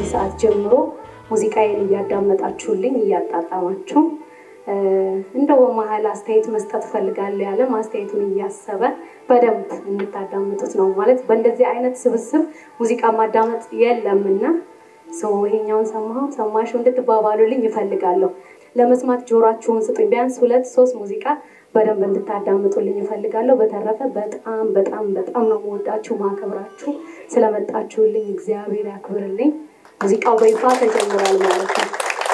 ሰዓት ጀምሮ ሙዚቃዬን እያዳመጣችሁልኝ እያጣጣማችሁ እንደው በመሀል አስተያየት መስጠት እፈልጋለሁ ያለ አስተያየቱን እያሰበ በደንብ እንድታዳምጡት ነው። ማለት በእንደዚህ አይነት ስብስብ ሙዚቃ ማዳመጥ የለምና ሰው ይሄኛውን ሰማሁ ሰማሽ እንድትባባሉልኝ ይፈልጋለሁ። ለመስማት ጆሯችሁን ስጡኝ። ቢያንስ ሁለት ሶስት ሙዚቃ በደንብ እንድታዳምጡልኝ ይፈልጋለሁ። በተረፈ በጣም በጣም በጣም ነው የምወዳችሁ ማከብራችሁ። ስለመጣችሁልኝ እግዚአብሔር ያክብርልኝ። ሙዚቃው በይፋ ተጀምሯል ማለት ነው።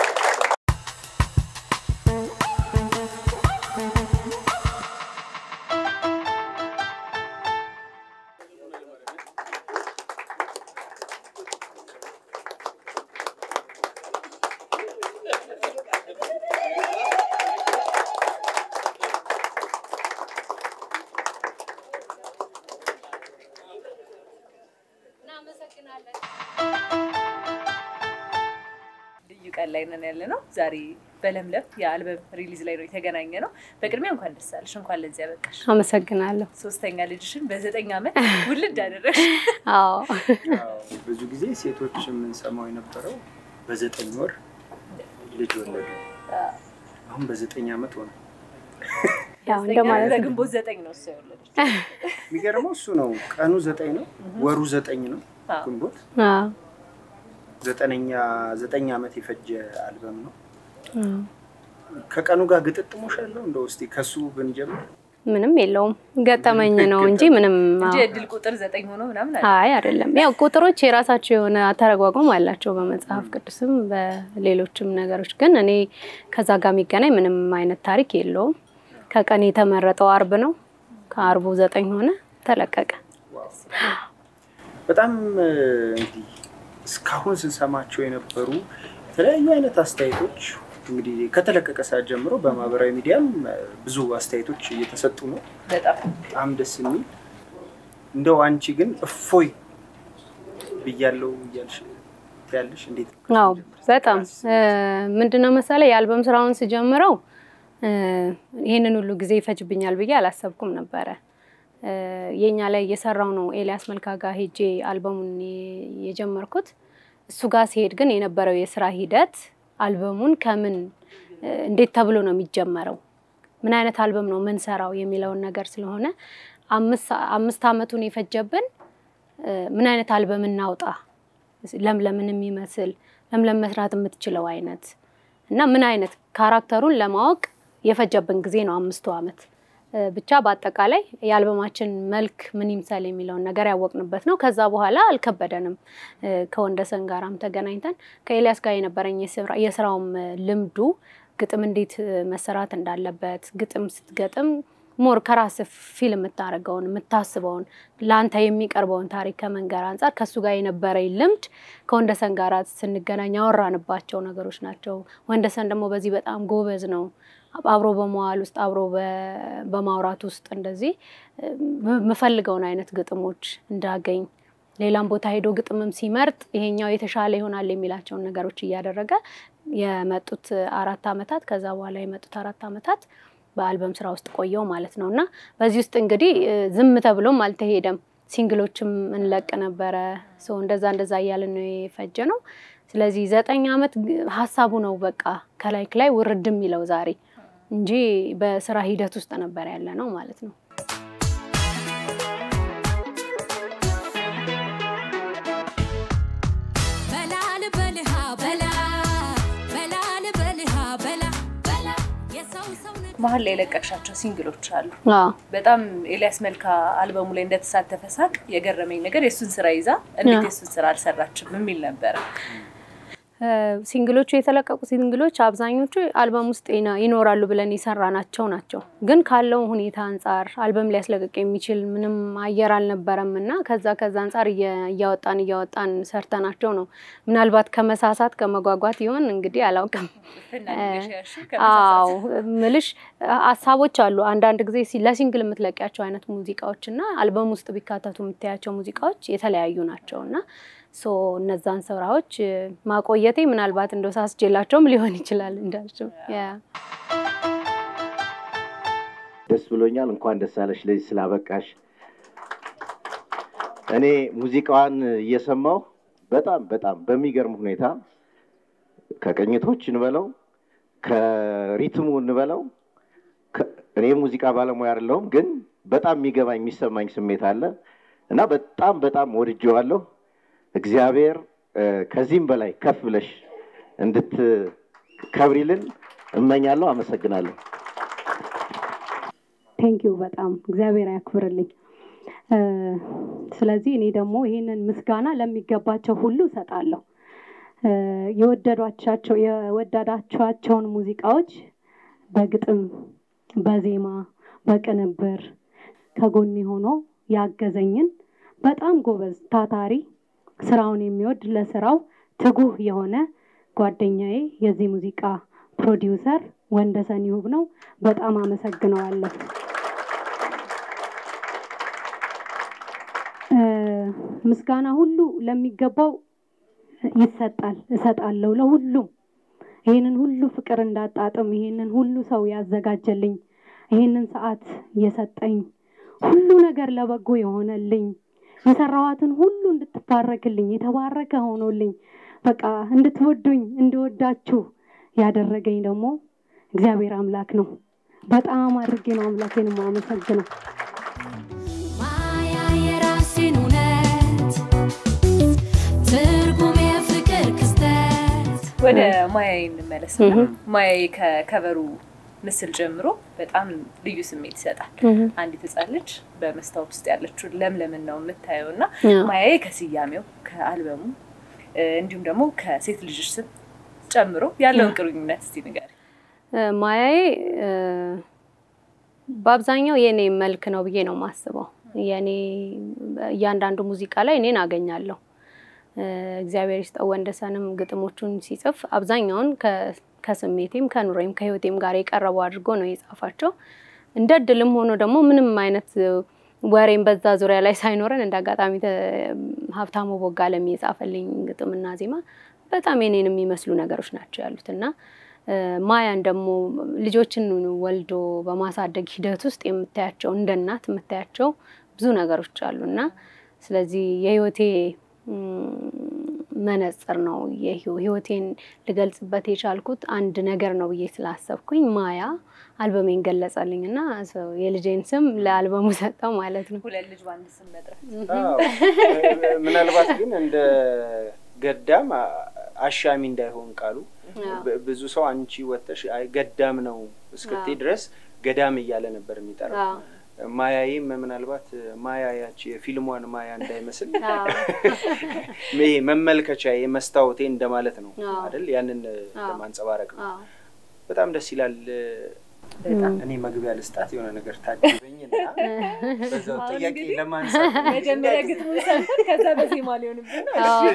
ልዩ ቀን ላይ ነን ያለ ነው። ዛሬ በለምለም የአልበም ሪሊዝ ላይ ነው የተገናኘ ነው። በቅድሚያ እንኳን ደስ አለሽ፣ እንኳን ለዚህ ያበቃሽ። አመሰግናለሁ። ሶስተኛ ልጅሽን በዘጠኝ ዓመት ውልድ አደረግሽ። አዎ ብዙ ጊዜ ሴቶች የምንሰማው የነበረው በዘጠኝ ወር ልጅ ወለዱ። አሁን በዘጠኝ ዓመት ሆነ። ያው እንደማለት ነው። በግንቦት ዘጠኝ ነው እሱ የወለደች። የሚገርመው እሱ ነው። ቀኑ ዘጠኝ ነው፣ ወሩ ዘጠኝ ነው። አዎ። ግንቦት አዎ ዘጠነኛ ዘጠኝ ዓመት የፈጀ አልበም ነው። አዎ። ከቀኑ ጋር ግጥጥሞሽ አለው። እንደው እስኪ ከሱ ብንጀምር ምንም የለውም ገጠመኝ ነው እንጂ ምንም እንጂ አዎ። የእድል ቁጥር ዘጠኝ ሆኖ ምናምን አለ። አይ አይደለም። ያው ቁጥሮች የራሳቸው የሆነ አተረጓጎም አላቸው በመጽሐፍ ቅዱስም በሌሎችም ነገሮች። ግን እኔ ከዛ ጋር የሚገናኝ ምንም አይነት ታሪክ የለውም። ከቀን የተመረጠው አርብ ነው። ከአርቡ ዘጠኝ ሆነ ተለቀቀ። በጣም እ፣ እንግዲህ እስካሁን ስንሰማቸው የነበሩ የተለያዩ አይነት አስተያየቶች እንግዲህ ከተለቀቀ ሰዓት ጀምሮ በማህበራዊ ሚዲያም እ፣ ብዙ አስተያየቶች እየተሰጡ ነው። በጣም በጣም ደስ የሚል እንደው አንቺ ግን እፎይ ብያለው እያልሽ ያለሽ እንዴት ነው? አዎ በጣም እ፣ ምንድነው መሰለህ የአልበም ስራውን ስጀምረው እ፣ ይህንን ሁሉ ጊዜ ይፈጅብኛል ብዬ አላሰብኩም ነበረ። እ፣ የኛ ላይ እየሰራው ነው ኤልያስ መልካ ጋር ሄጄ አልበሙን የ- የጀመርኩት። እሱ ጋር ሲሄድ ግን የነበረው የስራ ሂደት አልበሙን ከምን እ፣ እንዴት ተብሎ ነው የሚጀመረው፣ ምን አይነት አልበም ነው ምንሰራው የሚለውን ነገር ስለሆነ አምስት አምስት አመቱን የፈጀብን እ፣ ምን አይነት አልበም እናውጣ ለምለምን የሚመስል ለምለም መስራት የምትችለው አይነት እና ምን አይነት ካራክተሩን ለማወቅ የፈጀብን ጊዜ ነው አምስቱ አመት። እ፣ ብቻ በአጠቃላይ የአልበማችን መልክ ምን ይምሰል የሚለውን ነገር ያወቅንበት ነው። ከዛ በኋላ አልከበደንም። እ፣ ከወንደሰን ጋራም ተገናኝተን ከኤልያስ ጋር የነበረኝ የስራ- የስራውም እ፣ ልምዱ ግጥም እንዴት እ፣ መሰራት እንዳለበት ግጥም ስትገጥም ሞር ከራስ ፊል የምታደርገውን የምታስበውን ለአንተ የሚቀርበውን ታሪክ ከመንገር አንጻር ከእሱ ጋር የነበረኝ ልምድ ከወንደሰን ጋር ስንገናኝ ያወራንባቸው ነገሮች ናቸው። ወንደሰን ደግሞ በዚህ በጣም ጎበዝ ነው። አብሮ በመዋል ውስጥ አብሮ በ- በማውራት ውስጥ እንደዚህ እ፣ የምፈልገውን አይነት ግጥሞች እንዳገኝ ሌላም ቦታ ሄዶ ግጥምም ሲመርጥ ይሄኛው የተሻለ ይሆናል የሚላቸውን ነገሮች እያደረገ የመጡት አራት አመታት ከዛ በኋላ የመጡት አራት አመታት በአልበም ስራ ውስጥ ቆየው ማለት ነው እና በዚህ ውስጥ እንግዲህ እ፣ ዝም ተብሎም አልተሄደም። ሲንግሎችም እንለቅ ነበረ። ሰው እንደዛ እንደዛ እያልን ነው የፈጀ ነው። ስለዚህ ዘጠኝ አመት ግ- ሀሳቡ ነው በቃ ከላይ ከላይ ውርድ የሚለው ዛሬ እንጂ በስራ ሂደት ውስጥ ነበር ያለ ነው ማለት ነው። በላል በልሃ በላ በላል በልሃ በላ በላ የሰው ሰው ነህ መሀል ላይ የለቀቅሻቸው ሲንግሎች አሉ። አዎ በጣም ኤልያስ መልካ አልበሙ ላይ እንደተሳተፈ ሳቅ የገረመኝ ነገር የእሱን ስራ ይዛ እንዴት አዎ። የእሱን ስራ አልሰራችም የሚል ነበረ። እ፣ ሲንግሎቹ የተለቀቁ ሲንግሎች አብዛኞቹ አልበም ውስጥ ይና- ይኖራሉ ብለን የሰራናቸው ናቸው። ግን ካለው ሁኔታ አንጻር አልበም ሊያስለቅቅ የሚችል ምንም አየር አልነበረም እና ከዛ ከዛ አንጻር እየ- እያወጣን እያወጣን ሰርተናቸው ነው። ምናልባት ከመሳሳት ከመጓጓት ይሆን እንግዲህ አላውቅም። ፍናሽ ያልሽው አዎ ከመሳሳት ምልሽ ሀሳቦች አሉ። አንዳንድ ጊዜ ሲ- ለሲንግል የምትለቂያቸው አይነት ሙዚቃዎች እና አልበም ውስጥ ቢካተቱ የምታያቸው ሙዚቃዎች የተለያዩ ናቸው እና ሶ እነዛን ስራዎች እ፣ ማቆየቴ ምናልባት እንደው ሳስጄላቸውም ሊሆን ይችላል እንዳልሽው ያ ደስ ብሎኛል። እንኳን ደስ አለሽ ለዚህ ስላበቃሽ። እኔ ሙዚቃዋን እየሰማሁ በጣም በጣም በሚገርም ሁኔታ ከቅኝቶች እንበለው ከሪትሙ እንበለው ከ- እኔ ሙዚቃ ባለሙያ አይደለሁም፣ ግን በጣም የሚገባኝ የሚሰማኝ ስሜት አለ እና በጣም በጣም ወድጄዋለሁ። እግዚአብሔር እ፣ ከዚህም በላይ ከፍ ብለሽ እንድትከብሪልን እመኛለሁ። አመሰግናለሁ። ቴንኪዩ በጣም እግዚአብሔር ያክብርልኝ። እ፣ ስለዚህ እኔ ደግሞ ይህንን ምስጋና ለሚገባቸው ሁሉ እሰጣለሁ። እ፣ የወደዷቻቸው የወደዳቸዋቸውን ሙዚቃዎች በግጥም፣ በዜማ፣ በቅንብር ከጎኔ ሆኖ ያገዘኝን በጣም ጎበዝ ታታሪ ስራውን የሚወድ ለስራው ትጉህ የሆነ ጓደኛዬ የዚህ ሙዚቃ ፕሮዲውሰር ወንደሰን ይሁብ ነው። በጣም አመሰግነዋለሁ። እ፣ ምስጋና ሁሉ ለሚገባው ይሰጣል፣ እሰጣለሁ ለሁሉም። ይህንን ሁሉ ፍቅር እንዳጣጥም ይህንን ሁሉ ሰው ያዘጋጀልኝ ይህንን ሰዓት የሰጠኝ ሁሉ ነገር ለበጎ የሆነልኝ የሰራኋትን ሁሉ እንድትባረክልኝ የተባረከ ሆኖልኝ በቃ እንድትወዱኝ እንድወዳችሁ ያደረገኝ ደግሞ እግዚአብሔር አምላክ ነው። በጣም አድርጌ ነው አምላኬን የማመሰግነው። ማያ የራሴን እውነት ትርጉም የፍቅር ክስተት ወደ ማያዬ እንመለስ። ማያዬ ከከበሩ ምስል ጀምሮ በጣም ልዩ ስሜት ይሰጣል። አንዲት ሕፃን ልጅ በመስታወት ውስጥ ያለችውን ለምለምን ነው የምታየው እና ማያዬ ከስያሜው ከአልበሙ እ፣ እንዲሁም ደግሞ ከሴት ልጅሽ ስም ጨምሮ ያለውን ግንኙነት እስቲ ንገሪ። እ፣ ማያዬ እ፣ በአብዛኛው የእኔ መልክ ነው ብዬ ነው የማስበው። የኔ እያንዳንዱ ሙዚቃ ላይ እኔን አገኛለሁ። እ፣ እግዚአብሔር ይስጠው ወንደሰንም ግጥሞቹን ሲጽፍ አብዛኛውን ከ- ከስሜቴም ከኑሮዬም ከህይወቴም ጋር የቀረቡ አድርጎ ነው የጻፋቸው። እንደ እድልም ሆኖ ደግሞ ምንም አይነት እ፣ ወሬም በዛ ዙሪያ ላይ ሳይኖረን እንደ አጋጣሚ ተ- ሀብታሙ ቦጋለም የጻፈልኝ ግጥምና ዜማ በጣም የኔን የሚመስሉ ነገሮች ናቸው ያሉት እና እ፣ ማያን ደግሞ ልጆችን ወልዶ በማሳደግ ሂደት ውስጥ የምታያቸው እንደ እናት የምታያቸው ብዙ ነገሮች አሉ እና ስለዚህ የህይወቴ ም፣ መነጽር ነው። የህይወ- ህይወቴን ልገልጽበት የቻልኩት አንድ ነገር ነው ብዬ ስላሰብኩኝ ማያ አልበሜን ገለጸልኝ እና ሰው የልጄን ስም ለአልበሙ ሰጠው ማለት ነው። ሁለት ልጅ በአንድ ስም መጥራት አዎ። ምናልባት ግን እንደ ገዳም አ- አሻሚ እንዳይሆን ቃሉ ብ- ብዙ ሰው አንቺ ወጥተሽ አይ ገዳም ነው እስክትይ ድረስ ገዳም እያለ ነበር የሚጠራው። አዎ። ማያይም ምናልባት ማያ ያቺ የፊልሟን ማያ እንዳይመስል አዎ። ይሄ መመልከቻ መስታወቴ እንደማለት ነው አዎ። አይደል? ያንን አዎ። ለማንጸባረቅ ነው። አዎ። በጣም ደስ ይላል። በጣም እኔ መግቢያ ልስጣት የሆነ ነገር ታጅበኝና በዛው አሁን ጥያቄ እንግዲህ ለማንሳት መጀመሪያ ግጥሙን ሰምተን ከዛ በዜማ ሊሆንብን ነው። አዎ።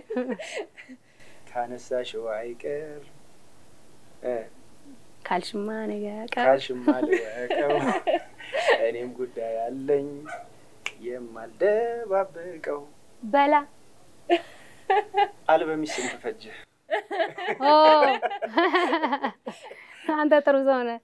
ካነሳሽው አይቀር እ ካልሽማ ነገር ካልሽማ ልወቀው እኔም ጉዳይ አለኝ የማልደባበቀው። በላ አልበምሽ ስንት ፈጀ? ኦ፣ አንተ ጥሩ ሰው ነህ።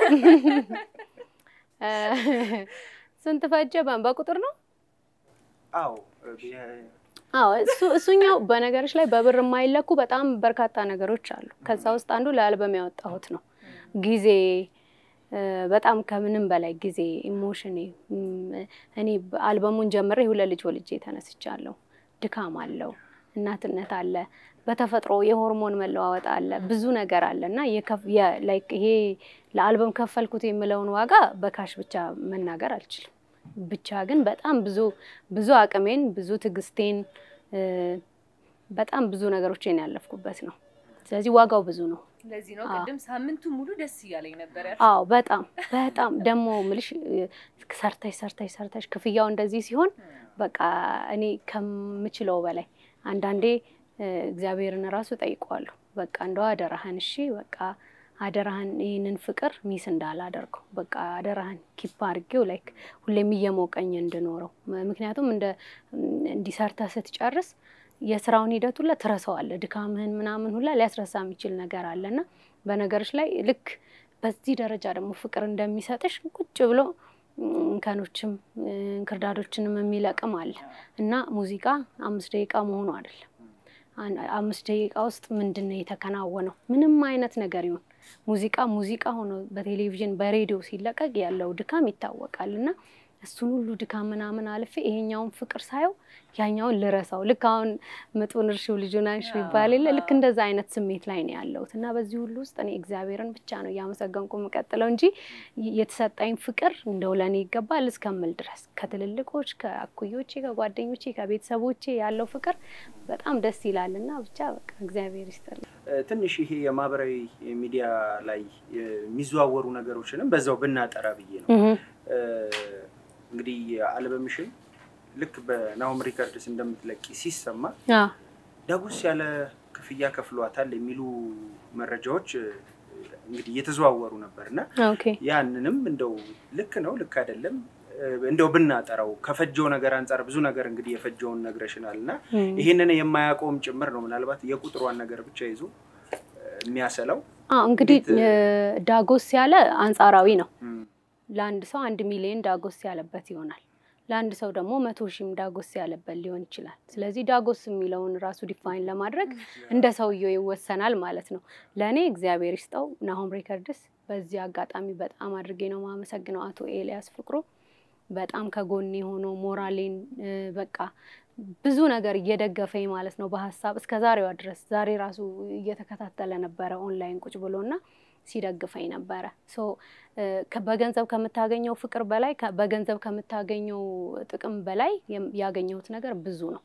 እ፣ ስንት ፈጀ? በ- በቁጥር ነው? አዎ የ- አዎ እሱ እሱኛው በነገሮች ላይ በብር የማይለኩ በጣም በርካታ ነገሮች አሉ። ከዛ ውስጥ አንዱ ለአልበም ያወጣሁት ነው። ጊዜ እ፣ በጣም ከምንም በላይ ጊዜ ኢሞሽኔ እም፣ እኔ አልበሙን ጀምሬ ሁለት ልጅ ወልጄ ተነስቻለሁ። ድካም አለው፣ እናትነት አለ፣ በተፈጥሮ የሆርሞን መለዋወጥ አለ፣ ብዙ ነገር አለ እና የከፍ- የ- ላይክ ይሄ ለአልበም ከፈልኩት የምለውን ዋጋ በካሽ ብቻ መናገር አልችልም። ብቻ ግን በጣም ብዙ ብዙ አቅሜን ብዙ ትዕግስቴን እ፣ በጣም ብዙ ነገሮችን ያለፍኩበት ነው። ስለዚህ ዋጋው ብዙ ነው። ለዚህ ነው አዎ። ቅድም ሳምንቱ ሙሉ ደስ እያለኝ ነበር ያልኩት። አዎ በጣም በጣም ደግሞ ምልሽ እ፣ ሰርተሽ ሰርተሽ ሰርተሽ ክፍያው እንደዚህ ሲሆን በቃ እኔ ከምችለው በላይ አንዳንዴ እ፣ እግዚአብሔርን ራሱ ጠይቀዋለሁ። በቃ እንደው አደራህን እሺ በቃ አደራህን ይህንን ፍቅር ሚስ እንዳላደርገው በቃ አደራህን ኪፕ አድርጌው ላይክ ሁሌም እየሞቀኝ እንድኖረው ም- ምክንያቱም እንደ እንዲሰርተህ ስትጨርስ የስራውን ሂደት ሁላ ትረሳዋለህ። ድካምህን ምናምን ሁላ ሊያስረሳ የሚችል ነገር አለና በነገሮች ላይ ልክ በዚህ ደረጃ ደግሞ ፍቅር እንደሚሰጥሽ ቁጭ ብሎ እንከኖችም እንክርዳዶችንም የሚለቅም አለ እና ሙዚቃ አምስት ደቂቃ መሆኑ አይደለም። አን- አምስት ደቂቃ ውስጥ ምንድን ነው የተከናወነው? ምንም አይነት ነገር ይሁን ሙዚቃ ሙዚቃ ሆኖ በቴሌቪዥን በሬዲዮ ሲለቀቅ ያለው ድካም ይታወቃል እና እሱን ሁሉ ድካም ምናምን አልፌ ይሄኛውን ፍቅር ሳየው ያኛውን ልረሳው ልክ አሁን ምጡን እርሺው ልጁን አንሺው ይባል የለ ልክ እንደዛ አይነት ስሜት ላይ ነው ያለሁት እና በዚህ ሁሉ ውስጥ እኔ እግዚአብሔርን ብቻ ነው እያመሰገንኩ የምቀጥለው እንጂ የተሰጠኝ ፍቅር እንደው ለእኔ ይገባል እስከምል ድረስ ከትልልቆች ከአኩዮቼ ከጓደኞቼ ከቤተሰቦቼ ያለው ፍቅር በጣም ደስ ይላል እና ብቻ በቃ እግዚአብሔር ይስጥልኝ። እ፣ ትንሽ ይሄ የማህበራዊ ሚዲያ ላይ የሚዘዋወሩ ነገሮችንም በዛው ብናጠራ ብዬ ነው። እ፣ እንግዲህ አልበምሽን ልክ በናሆም ሪከርድስ እንደምትለቂ ሲሰማ አዎ ዳጎስ ያለ ክፍያ ከፍሏታል የሚሉ መረጃዎች እ፣ እንግዲህ እየተዘዋወሩ ነበር እና ኦኬ ያንንም እንደው ልክ ነው ልክ አይደለም እ፣ እንደው ብናጠራው ከፈጀው ነገር አንጻር ብዙ ነገር እንግዲህ የፈጀውን ነግረሽናል እና እም። ይህንን የማያውቀውም ጭምር ነው ምናልባት የቁጥሯን ነገር ብቻ ይዞ እ፣ የሚያሰላው አዎ እንግዲህ እንዴት፣ እ፣ ዳጎስ ያለ አንጻራዊ ነው። እም፣ ለአንድ ሰው አንድ ሚሊዮን ዳጎስ ያለበት ይሆናል። ለአንድ ሰው ደግሞ መቶ ሺህም ዳጎስ ያለበት ሊሆን ይችላል። ስለዚህ ዳጎስ የሚለውን ራሱ ዲፋይን ለማድረግ እንደ ሰውየው ይወሰናል ማለት ነው። ለእኔ እግዚአብሔር ይስጠው ናሆም ሬከርድስ። በዚህ አጋጣሚ በጣም አድርጌ ነው የማመሰግነው አቶ ኤልያስ ፍቅሩ በጣም ከጎኔ ሆኖ ሞራሌን እ፣ በቃ ብዙ ነገር እየደገፈኝ ማለት ነው በሀሳብ እስከ ዛሬዋ ድረስ ዛሬ ራሱ እየተከታተለ ነበረ ኦንላይን ቁጭ ብሎና ሲደግፈኝ ነበረ። ሶ እ፣ ከ- በገንዘብ ከምታገኘው ፍቅር በላይ ከ- በገንዘብ ከምታገኘው ጥቅም በላይ የም- ያገኘሁት ነገር ብዙ ነው።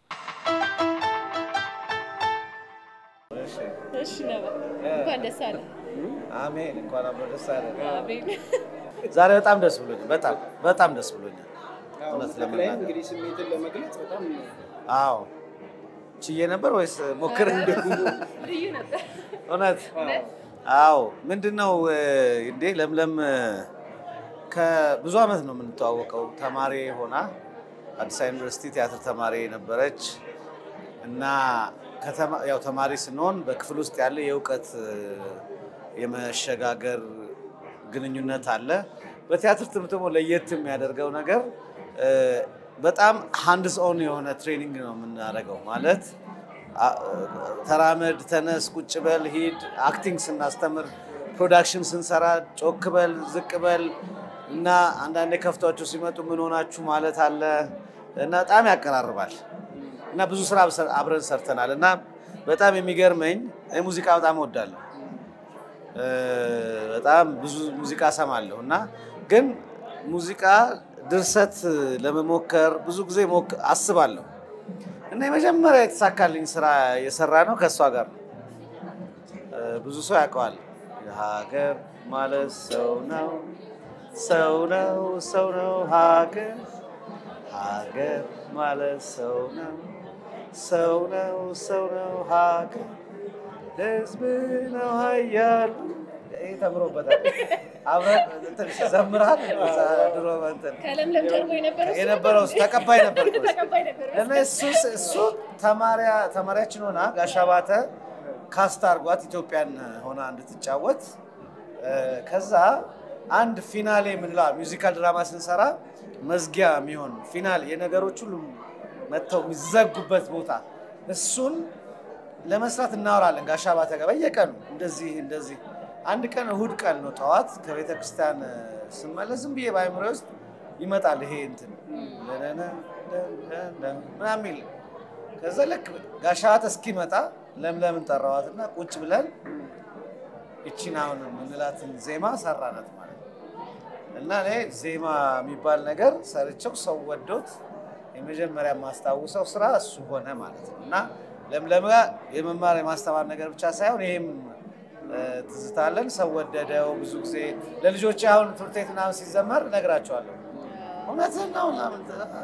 እሺ ነበር እንኳን ደስ አለ። አሜን። እንኳን አብሮ ደስ አለን። አሜን። ዛሬ በጣም ደስ ብሎኛል። በጣም በጣም ደስ ብሎኛል። እውነት ላይ ለመናገር እንግዲህ ስሜትን ለመግለጽ በጣም አዎ ችዬ ነበር ወይስ ሞክር? ልዩ ነበር። እውነት አዎ። ምንድን ነው እ፣ እንዴ ለምለም እ፣ ከብዙ ዓመት ነው የምንተዋወቀው። ተማሪ ሆና አዲስ አበባ ዩኒቨርሲቲ ቲያትር ተማሪ ነበረች እና ከተማ- ያው ተማሪ ስንሆን በክፍል ውስጥ ያለ የእውቀት እ፣ የመሸጋገር ግንኙነት አለ። በቲያትር ትምህርት ደግሞ ለየት የሚያደርገው ነገር እ፣ በጣም ሃንድስ ኦን የሆነ ትሬኒንግ ነው የምናደርገው ማለት አ- ተራመድ፣ ተነስ፣ ቁጭ በል፣ ሂድ። አክቲንግ ስናስተምር፣ ፕሮዳክሽን ስንሰራ ጮክ በል፣ ዝቅ በል እና አንዳንዴ ከፍቷቸው ሲመጡ ምን ሆናችሁ ማለት አለ እና በጣም ያቀራርባል እና ብዙ ስራ አብሰ- አብረን ሰርተናል እና በጣም የሚገርመኝ እኔ ሙዚቃ በጣም እወዳለሁ። እ፣ በጣም ብዙ ሙዚቃ እሰማለሁ እና ግን ሙዚቃ ድርሰት ለመሞከር ብዙ ጊዜ ሞክ- አስባለሁ እና የመጀመሪያ የተሳካልኝ ስራ የሰራ ነው ከእሷ ጋር ነው። እ፣ ብዙ ሰው ያውቀዋል። ሀገር ማለት ሰው ነው፣ ሰው ነው፣ ሰው ነው ሀገር ሀገር ማለት ሰው ነው፣ ሰው ነው፣ ሰው ነው ሀገር ህዝብ ነው ሀያሉ። ይህ ተምሮበታል። አብረን እንትን ዘምራል እዛ ድሮ እንትን ከለምለም ጀርቦ የነበረው እሱ የነበረው ነበር። ተቀባይ ነበር እኮ እሱ። ተቀባይ ነበር። እና እሱ እሱ ተማሪያ ተማሪያችን ሆና ጋሽ አባተ ካስት አርጓት ኢትዮጵያን ሆና እንድትጫወት እ፣ ከዛ አንድ ፊናሌ የምንለው ሚውዚካል ድራማ ስንሰራ መዝጊያ የሚሆን ፊናል የነገሮች ሁሉ መጥተው የሚዘጉበት ቦታ እሱን ለመስራት እናወራለን። ጋሽ አባተ ጋር በየቀኑ እንደዚህ እንደዚህ። አንድ ቀን እሁድ ቀን ነው ጠዋት ከቤተ ክርስቲያን እ፣ ስመለስ ዝም ብዬ በአእምሮዬ ውስጥ ይመጣል ይሄ እንትን ምናምን የሚል ከዛ ልክ ጋሽ አባተ እስኪመጣ ለምለምን ጠራዋትና ቁጭ ብለን ይቺን አሁን የምንላትን ዜማ ሰራናት ማለት ነው። እና እኔ ዜማ የሚባል ነገር ሰርቸው ሰው ወዶት የመጀመሪያ የማስታውሰው ስራ እሱ ሆነ ማለት ነው። እና ለምለም ጋር የመማር የማስተማር ነገር ብቻ ሳይሆን ይሄም እ፣ ትዝታለን። ሰው ወደደው። ብዙ ጊዜ ለልጆች አሁን ትምህርት ቤት ምናምን ሲዘመር እነግራቸዋለሁ እውነትህን ነው ምናምን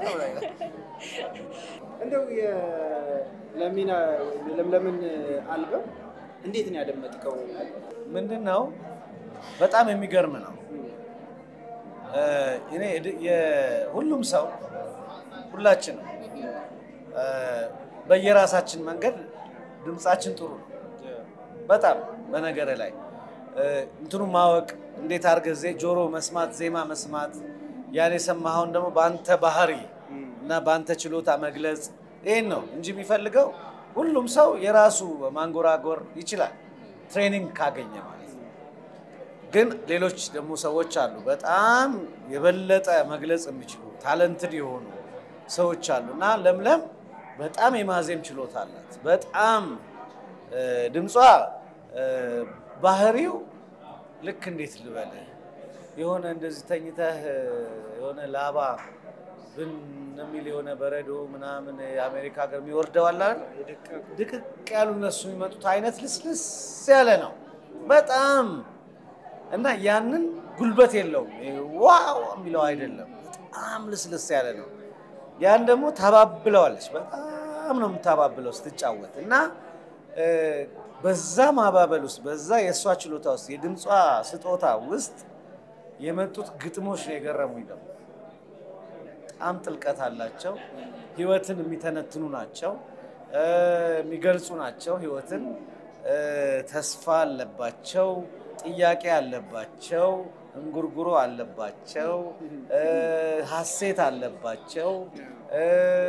እንደው የለሚና የለምለምን አልበም እንዴት ነው ያደመጥከው? ምንድን ነው በጣም የሚገርም ነው። እ፣ እኔ እድ- የ- ሁሉም ሰው ሁላችንም እ፣ በየራሳችን መንገድ ድምፃችን ጥሩ ነው። በጣም በነገር ላይ እ፣ እንትኑ ማወቅ እንዴት አድርገህ ዜ ጆሮ መስማት ዜማ መስማት ያን የሰማኸውን ደግሞ በአንተ ባህሪ እና በአንተ ችሎታ መግለጽ ይህን ነው እንጂ የሚፈልገው ሁሉም ሰው የራሱ ማንጎራጎር ይችላል፣ ትሬኒንግ ካገኘ ማለት ነው። ግን ሌሎች ደግሞ ሰዎች አሉ፣ በጣም የበለጠ መግለጽ የሚችሉ ታለንትድ የሆኑ ሰዎች አሉ እና ለምለም በጣም የማዜም ችሎታ አላት። በጣም እ፣ ድምጿ እ፣ ባህሪው ልክ እንዴት ልበልህ የሆነ እንደዚህ ተኝተህ እ፣ የሆነ ላባ ብን የሚል የሆነ በረዶ ምናምን የአሜሪካ ሀገር የሚወርደው አለ አይደል? ድቅቅ ያሉ እነሱ የሚመጡት አይነት ልስልስ ያለ ነው በጣም እና ያንን ጉልበት የለውም ይሄ ዋው የሚለው አይደለም። በጣም ልስልስ ያለ ነው። ያን ደግሞ ታባብለዋለች። በጣም ነው የምታባብለው ስትጫወት እና እ፣ በዛ ማባበል ውስጥ በዛ የእሷ ችሎታ ውስጥ የድምጿ ስጦታ ውስጥ የመጡት ግጥሞች ነው የገረሙኝ። ደግሞ በጣም ጥልቀት አላቸው። ህይወትን የሚተነትኑ ናቸው፣ እ፣ የሚገልጹ ናቸው። ህይወትን እ፣ ተስፋ አለባቸው፣ ጥያቄ አለባቸው፣ እንጉርጉሮ አለባቸው፣ እ፣ ሀሴት አለባቸው፣ እ፣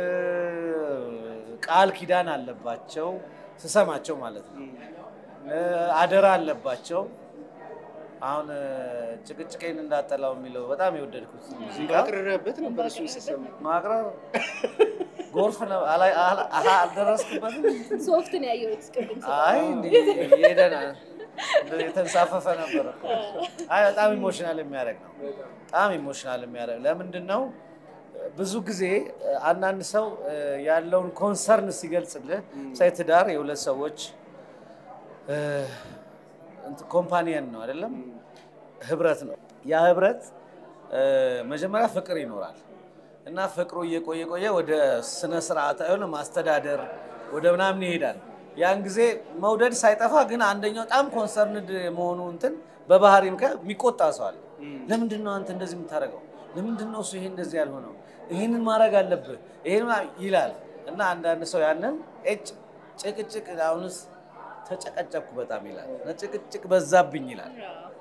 ቃል ኪዳን አለባቸው። ስሰማቸው ማለት ነው። እ፣ አደራ አለባቸው። አሁን እ፣ ጭቅጭቄን እንዳጠላው የሚለው በጣም የወደድኩት ሙዚቃ አቅርረህበት ነበር እሱን ስሰማ ማቅረብ ጎርፍ ነው። አላይ- አላ- አላ- አልደረስኩበትም። ሶፍትን ያየሁት ቅድም አይ እንዲህ እየሄደን የተንሳፈፈ ነበር እኮ። አይ በጣም ኢሞሽናል የሚያደርግ ነው። በጣም ኢሞሽናል የሚያደርግ ለምንድን ነው? ብዙ ጊዜ አንዳንድ ሰው እ፣ ያለውን ኮንሰርን ሲገልጽልህ ሳይ ትዳር የሁለት ሰዎች እ፣ እንትን ኮምፓኒየን ነው አይደለም፣ ህብረት ነው። ያ ህብረት እ፣ መጀመሪያ ፍቅር ይኖራል እና ፍቅሩ እየቆየ ቆየ ወደ ስነ ስርዓት የሆነ ማስተዳደር ወደ ምናምን ይሄዳል። ያን ጊዜ መውደድ ሳይጠፋ ግን አንደኛው በጣም ኮንሰርንድ መሆኑ እንትን በባህሪ ምክንያት የሚቆጣ ሰው አለ። ለምንድን ነው አንተ እንደዚህ የምታደርገው? ለምንድን ነው እሱ ይሄ እንደዚህ ያልሆነው? ይህንን ማድረግ አለብህ ይሄን ማ- ይላል እና አንዳንድ ሰው ያንን እጭ ጭቅጭቅ አሁንስ ተጨቀጨቅኩ በጣም ይላል እና ጭቅጭቅ በዛብኝ ይላል።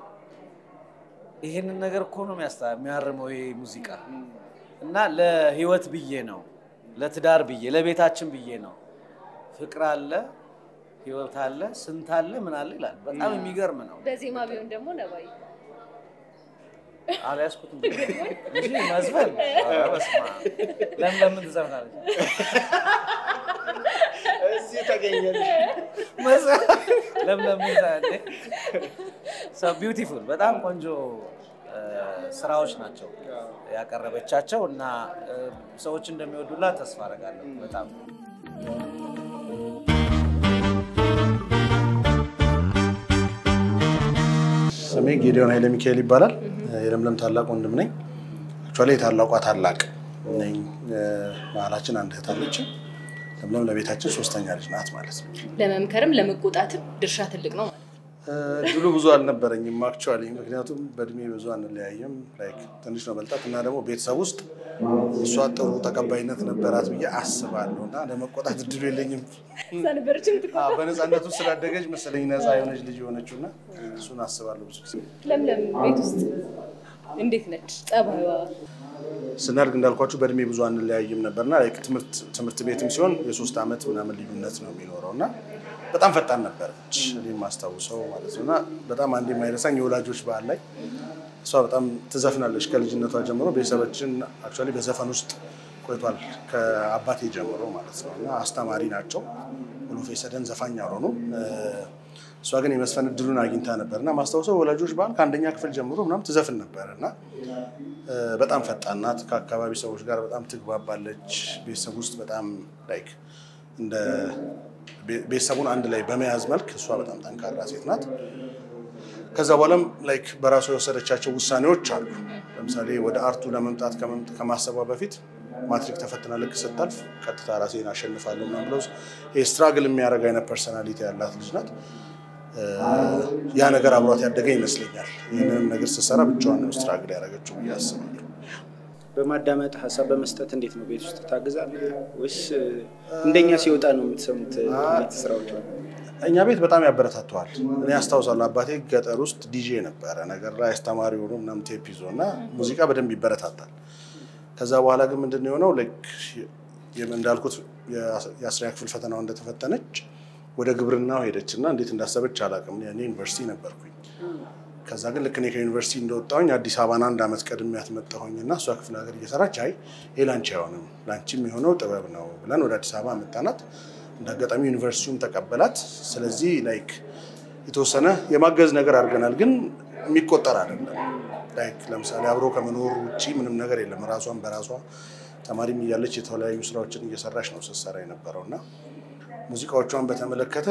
ይህንን ነገር እኮ ነው የሚያስታ- የሚያርመው ይሄ ሙዚቃ እና ለህይወት ብዬ ነው ለትዳር ብዬ ለቤታችን ብዬ ነው ፍቅር አለ ህይወት አለ ስንት አለ ምን አለ ይላል። በጣም የሚገርም ነው። በዜማ ቢሆን ደግሞ ነባይ አልያዝኩትም እንጂ መዝፈን ኧረ በስመ አብ። ለምን ለምን ትዘፍናለች? እዚህ ተገኘልሽ። ለምን ለምን ሰው ቢዩቲፉል በጣም ቆንጆ እ፣ ስራዎች ናቸው ያቀረበቻቸው እና እ፣ ሰዎች እንደሚወዱላት ተስፋ አደርጋለሁ በጣም ስሜ ጌዲዮን ኃይለ ሚካኤል ይባላል። የለምለም ታላቅ ወንድም ነኝ። አክቹዋሊ የታላቋ ታላቅ ነኝ። መሀላችን አንድ እህት አለችን። ለምለም ለቤታችን ሶስተኛ ልጅ ናት ማለት ነው። ለመምከርም ለመቆጣትም ድርሻ ትልቅ ነው ማለት ነው። እድሉ ብዙ አልነበረኝም አክቹዋሊ፣ ምክንያቱም በእድሜ ብዙ አንለያየም። ላይክ ትንሽ ነው መልጣት እና ደግሞ ቤተሰብ ውስጥ እሷ ጥሩ ተቀባይነት ነበራት ብዬ አስባለሁ እና ለመቆጣት እድሉ የለኝም። እዛ ነበረችም ትቆጣ። አዎ፣ በነፃነቱ ስላደገች መሰለኝ ነፃ የሆነች ልጅ የሆነችው እና እሱን አስባለሁ ብዙ ጊዜ። ለምለም ቤት ውስጥ እንዴት ነች ጸባይዋ? ስናድግ እንዳልኳችሁ በእድሜ ብዙ አንለያይም ነበርና ላይክ ትምህርት ትምህርት ቤትም ሲሆን የሶስት ዓመት ምናምን ልዩነት ነው የሚኖረው እና በጣም ፈጣን ነበረች እኔ የማስታውሰው ማለት ነው እና በጣም አንድ የማይረሳኝ የወላጆች በዓል ላይ እሷ በጣም ትዘፍናለች ከልጅነቷ ጀምሮ ቤተሰባችን አክቹዋሊ በዘፈን ውስጥ ቆይቷል ከአባቴ ጀምሮ ማለት ነው እና አስተማሪ ናቸው ሁሉፌ ሰደን ዘፋኝ አልሆኑ እሷ ግን የመስፈን እድሉን አግኝታ ነበር እና ማስታውሰው ወላጆች በዓል ከአንደኛ ክፍል ጀምሮ ምናምን ትዘፍን ነበር እና እ፣ በጣም ፈጣን ናት። ከአካባቢ ሰዎች ጋር በጣም ትግባባለች። ቤተሰብ ውስጥ በጣም ላይክ እንደ ቤ- ቤተሰቡን አንድ ላይ በመያዝ መልክ እሷ በጣም ጠንካራ ሴት ናት። ከዛ በኋላም ላይክ በራሷ የወሰደቻቸው ውሳኔዎች አሉ። ለምሳሌ ወደ አርቱ ለመምጣት ከመምጥ- ከማሰቧ በፊት ማትሪክ ተፈትና ልክ ስታልፍ ቀጥታ ራሴን አሸንፋለሁ ምናምን ብለው ይሄ ስትራግል የሚያደርግ አይነት ፐርሰናሊቲ ያላት ልጅ ናት። እ፣ ያ ነገር አብሯት ያደገ ይመስለኛል። ይህንንም ነገር ስትሰራ ብቻዋን ነው ስትራግል ያደረገችው ብዬ አስባለሁ። በማዳመጥ ሀሳብ በመስጠት እንዴት ነው ቤት ውስጥ ታግዛለህ ወይስ እ፣ እንደኛ ሲወጣ ነው የምትሰሙት ቤት ስራዎች? እኛ ቤት በጣም ያበረታተዋል። እኔ አስታውሳለሁ አባቴ ገጠር ውስጥ ዲጄ ነበረ ነገር ላይ አስተማሪ ሆኖ ምናምን ቴፕ ይዞ እና ሙዚቃ በደንብ ይበረታታል። ከዛ በኋላ ግን ምንድን ነው የሆነው ልክ የም- እንዳልኩት የአስረኛ ክፍል ፈተናው እንደተፈተነች ወደ ግብርናው ሄደች እና እንዴት እንዳሰበች አላውቅም። እኔ ዩኒቨርሲቲ ነበርኩኝ። ከዛ ግን ልክ እኔ ከዩኒቨርሲቲ እንደወጣሁኝ አዲስ አበባን አንድ ዓመት ቀድሜያት መጣሁኝ እና እሷ ክፍለ ሀገር እየሰራች አይ ይሄ ላንቺ አይሆንም ላንቺም የሆነው ጥበብ ነው ብለን ወደ አዲስ አበባ መጣናት። እንደ አጋጣሚ ዩኒቨርሲቲውም ተቀበላት። ስለዚህ ላይክ የተወሰነ የማገዝ ነገር አድርገናል፣ ግን የሚቆጠር አይደለም። ላይክ ለምሳሌ አብሮ ከመኖር ውጭ ምንም ነገር የለም። ራሷን በራሷ ተማሪም እያለች የተለያዩ ስራዎችን እየሰራች ነው ስትሰራ የነበረው እና ሙዚቃዎቿን በተመለከተ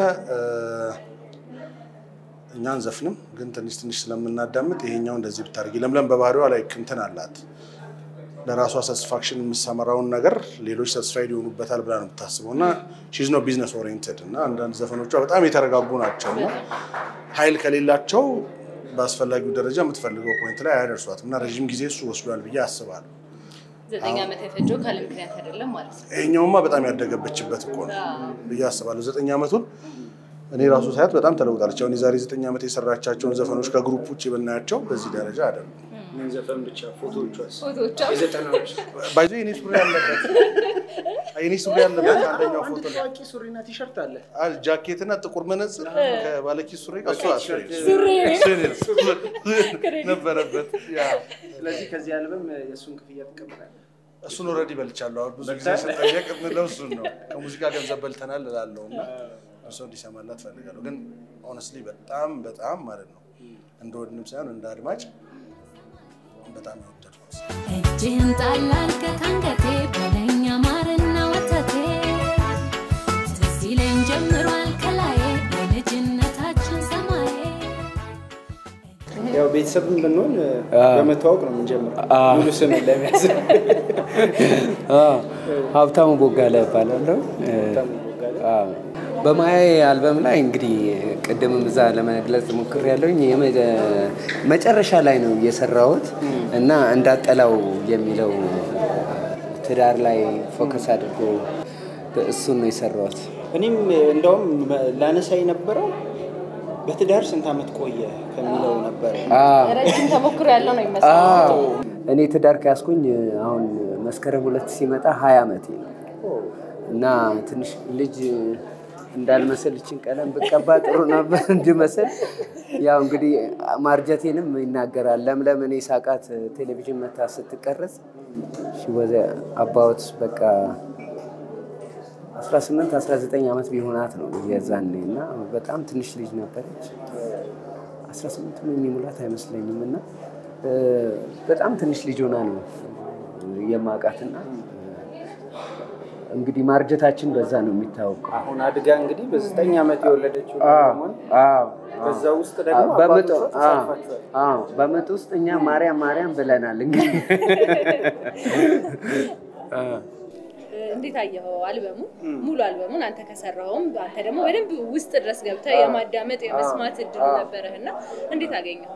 እኛ አንዘፍንም፣ ግን ትንሽ ትንሽ ስለምናዳምጥ ይሄኛው እንደዚህ ብታደርጊ ለምለም በባህሪዋ ላይ እንትን አላት ለራሷ ሳቲስፋክሽን የምሰመራውን ነገር ሌሎች ሳቲስፋይድ ይሆኑበታል ብላ ነው የምታስበው እና ሺዝ ነው ቢዝነስ ኦሪየንትድ እና አንዳንድ ዘፈኖቿ በጣም የተረጋጉ ናቸው እና ኃይል ከሌላቸው በአስፈላጊው ደረጃ የምትፈልገው ፖይንት ላይ አያደርሷትም እና ረዥም ጊዜ እሱ ወስዷል ብዬ አስባለሁ። ዘጠኝ ዓመት የፈጀው ካለ ምክንያት አይደለም ማለት ነው። ይሄኛውማ በጣም ያደገበችበት እኮ ነው ብዬ አስባለሁ። ዘጠኝ ዓመቱን እኔ ራሱ ሳያት በጣም ተለውጣለች። አሁን የዛሬ ዘጠኝ ዓመት የሰራቻቸውን ዘፈኖች ከግሩፕ ውጭ ብናያቸው በዚህ ደረጃ አይደሉም። ምን ዘፈን ብቻ ፎቶዎቿስ ፎቶዎቿ የዘጠናዎች ባይዞ የኔ ሱሪ ያለበት የኔ ሱሪ ያለበት አንደኛው አንድ ፎቶ ላይ ታዋቂ ሱሪና ቲሸርት አለ። አል ጃኬት እና ጥቁር መነጽር ከባለኪስ ሱሪ ጋር እሱ ሱሪ። ነበረበት። ያ ስለዚህ ከዚህ አልበም የእሱን ክፍያ ትቀበላለህ? እሱን ኦልሬዲ በልቻለሁ። አሁን ብዙ ጊዜ ስጠየቅ የምለው እሱን ነው። ከሙዚቃ ገንዘብ በልተናል እላለሁ እና እሱ እንዲሰማላት ፈልጋለሁ። ግን ኦነስትሊ በጣም በጣም ማለት ነው እንደ ወንድም ሳይሆን እንደ አድማጭ በጣም የወደድኩት እጅህን ጣል አድርገህ ከአንገቴ በለኝ ማርና ወተቴ ትዝ ይለኝ ጀምሯል ከላዬ የልጅነታችን ሰማዬ ያው ቤተሰብም ብንሆን በመተዋወቅ ነው የምንጀምረው። ሙሉ ስም ለመያዝ ሀብታሙ ቦጋለ እባላለሁ። አዎ። በማያዬ አልበም ላይ እንግዲህ ቅድምም እዛ ለመግለጽ ሞክሬያለሁኝ መጨረሻ ላይ ነው የሰራሁት እና እንዳጠላው የሚለው ትዳር ላይ ፎከስ አድርጎ እሱን ነው የሰራሁት። እኔም እንደውም ላነሳ የነበረው በትዳር ስንት ዓመት ቆየ ከሚለው ነበረ። ረጅም ተሞክሮ ያለው ነው ይመስላል። አዎ እኔ ትዳር ከያዝኩኝ አሁን መስከረም ሁለት ሲመጣ ሀያ ዓመቴ ነው እና ትንሽ ልጅ እንዳልመስል እችን ቀለም ብቀባ ጥሩ ነበር እንድመስል። ያው እንግዲህ ማርጀቴንም ይናገራል። ለምለም እኔ ሳቃት ቴሌቪዥን መታ ስትቀረጽ ወዘ አባውት በቃ 18 19 ዓመት ቢሆናት ነው የዛኔ እና በጣም ትንሽ ልጅ ነበረች። 18 የሚሙላት አይመስለኝም እና በጣም ትንሽ ልጅ ሆና ነው የማውቃትና እንግዲህ ማርጀታችን በዛ ነው የሚታወቀው። አሁን አድጋ እንግዲህ በዘጠኝ ዓመት የወለደችው ሆን በዛ ውስጥ ደግሞ በምጥ አባቶቿ ተሳትፏቸዋል። አዎ፣ በምጥ ውስጥ እኛ ማርያም ማርያም ብለናል። እንግዲህ እንዴት አየኸው አልበሙ? ሙሉ አልበሙን አንተ ከሰራውም አንተ ደግሞ በደንብ ውስጥ ድረስ ገብተህ የማዳመጥ የመስማት እድሉ ነበረህ እና እንዴት አገኘው?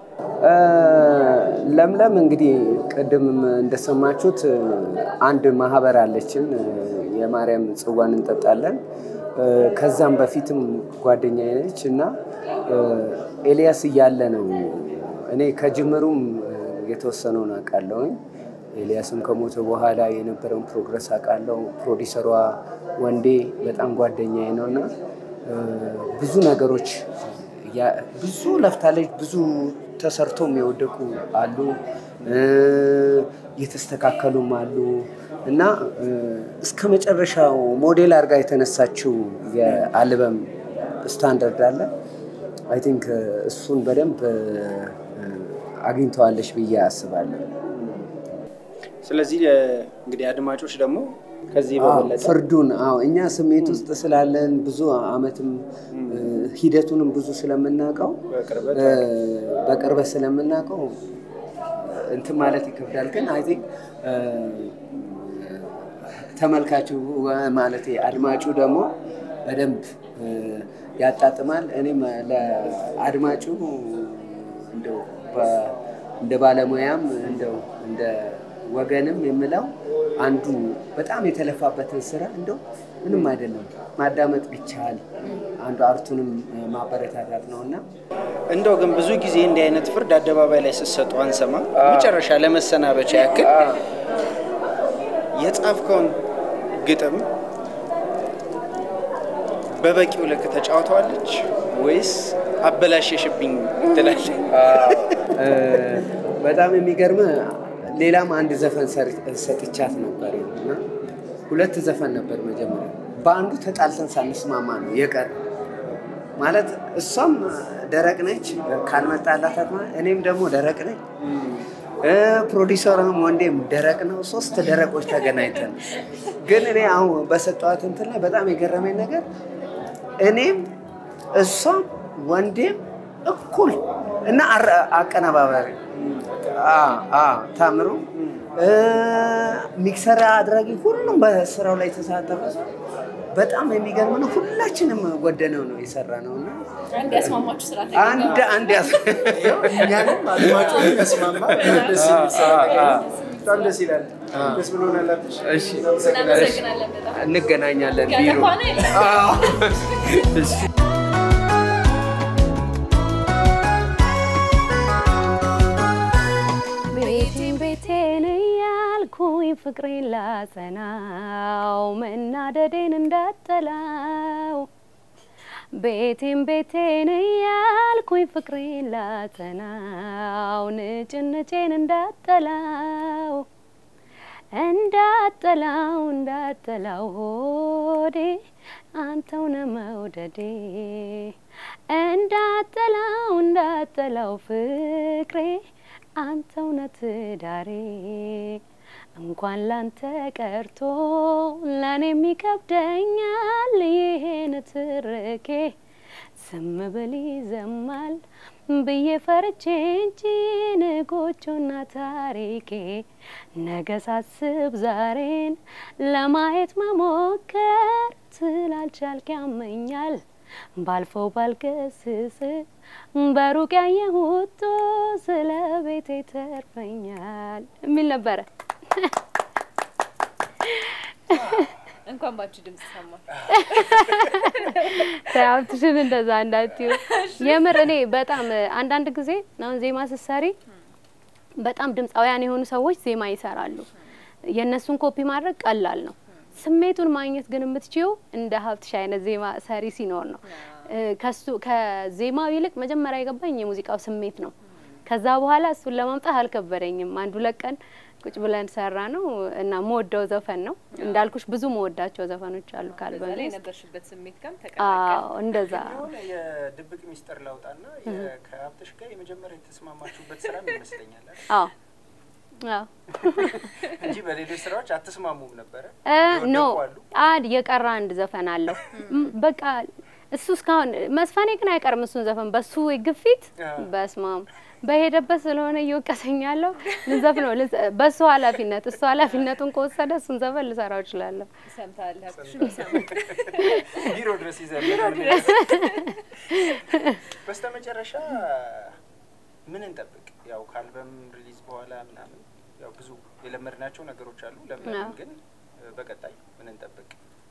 ለምለም እንግዲህ ቅድምም እንደሰማችሁት አንድ ማህበር አለችን፣ የማርያም ጽዋን እንጠጣለን። ከዛም በፊትም ጓደኛዬ ነች እና ኤልያስ እያለ ነው እኔ ከጅምሩም የተወሰነውን አውቃለሁኝ። ኤልያስም ከሞተ በኋላ የነበረውን ፕሮግረስ አውቃለሁ። ፕሮዲሰሯ ወንዴ በጣም ጓደኛዬ ነው እና ብዙ ነገሮች ያ- ብዙ ለፍታለች። ብዙ ተሰርቶም የወደቁ አሉ፣ የተስተካከሉም አሉ እና እስከ መጨረሻው ሞዴል አድርጋ የተነሳችው የአልበም ስታንዳርድ አለ። አይ ቲንክ እሱን በደንብ አግኝተዋለች ብዬ አስባለሁ። ስለዚህ እንግዲህ አድማጮች ደግሞ ከዚህ አዎ፣ በበለጠ ፍርዱን አዎ፣ እኛ ስሜት ውስጥ ስላለን ብዙ አመትም ሂደቱንም ብዙ ስለምናውቀው በቅርበት እ፣ በቅርበት ስለምናውቀው እንትን ማለት ይከብዳል። ግን አይ ቲንክ ተመልካቹ ማለት አድማጩ ደግሞ በደንብ እ፣ ያጣጥማል። እኔም ለአድማጩ እንደው በ- እንደ ባለሙያም እንደው እንደ ወገንም የምለው አንዱ በጣም የተለፋበትን ስራ እንደው ምንም አይደለም ማዳመጥ ቢቻል አንዱ አርቱንም ማበረታታት ነው እና እንደው ግን ብዙ ጊዜ እንዲህ አይነት ፍርድ አደባባይ ላይ ስትሰጡ አንሰማ። መጨረሻ ለመሰናበቻ ያክል የጻፍከውን ግጥም በበቂው ልክ ተጫውተዋለች ወይስ አበላሸሽብኝ ትላለች? እ፣ በጣም የሚገርም ሌላም አንድ ዘፈን ሰሪ- ሰጥቻት ነበር እና ሁለት ዘፈን ነበር መጀመሪያ። በአንዱ ተጣልተን ሳንስማማ ነው የቀረ ማለት እሷም ደረቅ ነች ካልመጣላት አትማ፣ እኔም ደግሞ ደረቅ ነኝ እ፣ ፕሮዲሰርም ወንዴም ደረቅ ነው። ሶስት ደረቆች ተገናኝተን ግን እኔ አሁን በሰጠዋት እንትን ላይ በጣም የገረመኝ ነገር እኔም እሷም ወንዴም እኩል እና አረ- አቀነባባሪ አ- አ፣ ታምሩ እ፣ ሚክሰር አድራጊ ሁሉም በስራው ላይ የተሳተፈ ሰው በጣም የሚገርም ነው። ሁላችንም ወደነው ነው የሰራ ነው እና አንድ ያስማማችሁ ስራ አንድ አንድ ያስ እኛንም አድማጮች ያስማማ በጣም ደስ የሚል ስራ ነገር ነው። በጣም ደስ ይላል። ደስ ብሎናል። አብርሽ። እሺ እናመሰግናለን በጣም እንገናኛለን ቢሮ ያጠፋ ነው የለም። አዎ። እሺ ቤቴን ቤቴን እያልኩኝ ፍቅሬን ላጸናው መናደዴን እንዳጠላው ቤቴን ቤቴን እያልኩኝ ፍቅሬን ላጸናው ንጭንጬን እንዳጠላው እንዳጠላው እንዳጠላው ሆዴ አንተው ነህ መውደዴ እንዳጠላው እንዳጠላው ፍቅሬ አንተው ነህ ትዳሬ እንኳን ላንተ ቀርቶ ለእኔም ይከብደኛል ይሄን ትርኬ ዝም ብል ይዘማል ብዬ ፈርቼ እንጂ ንጎቹና ታሪኬ ነገ ሳስብ ዛሬን ለማየት መሞከር ስላልቻልክ ያመኛል ባልፈው ባልገስስ በሩቅ ያየሁት ስለ ቤቴ ተርፈኛል የሚል ነበረ። እንኳን ባንቺ ድምጽ ሰማ ሀብትሽን እንደዛ እንዳትዩ። የምር እኔ በጣም አንዳንድ ጊዜ አሁን ዜማ ስትሰሪ በጣም ድምፃውያን የሆኑ ሰዎች ዜማ ይሰራሉ። የእነሱን ኮፒ ማድረግ ቀላል ነው። ስሜቱን ማግኘት ግን የምትችይው እንደ ሀብትሽ አይነት ዜማ ሰሪ ሲኖር ነው። እ፣ ከሱ ከዜማው ይልቅ መጀመሪያ የገባኝ የሙዚቃው ስሜት ነው። ከዛ በኋላ እሱን ለማምጣት አልከበደኝም። አንድ ሁለት ቀን ቁጭ ብለን ሰራ ነው እና መወደው ዘፈን ነው እንዳልኩሽ ብዙ መወዳቸው ዘፈኖች አሉ በዛ ካልበም ላይ ውስጥ። የነበርሽበት ስሜት ጋርም አዎ ተቀላቀለ። እንደዛ የሆነ የድብቅ ሚስጥር ላውጣና የ- ከሀብትሽ ጋር የመጀመሪያ የተስማማችሁበት ስራም ይመስለኛል አይደል? አዎ አዎ እንጂ በሌሎች ስራዎች አትስማሙም ነበረ። እ ኖ የወደቁ አሉ? አንድ የቀረ አንድ ዘፈን አለው ም፣ በቃ እሱ እስካሁን መስፈኔ ግን አይቀርም እሱን ዘፈን በሱ ግፊት አዎ። በስማም በሄደበት ስለሆነ እየወቀሰኝ ያለው ልንዘፍ ነው በሱ ኃላፊነት እሱ ኃላፊነቱን ከወሰደ እሱን ዘፈን ልሰራው እችላለሁ። ሰምተሃል ሀብትሽም ይሰማል። ቢሮ ድረስ ይዘን በስተመጨረሻ ምን እንጠብቅ? ያው ከአልበም ሪሊዝ በኋላ ምናምን ያው ብዙ የለመድናቸው ነገሮች አሉ። ለምን አዎ። ግን እ፣ በቀጣይ ምን እንጠብቅ?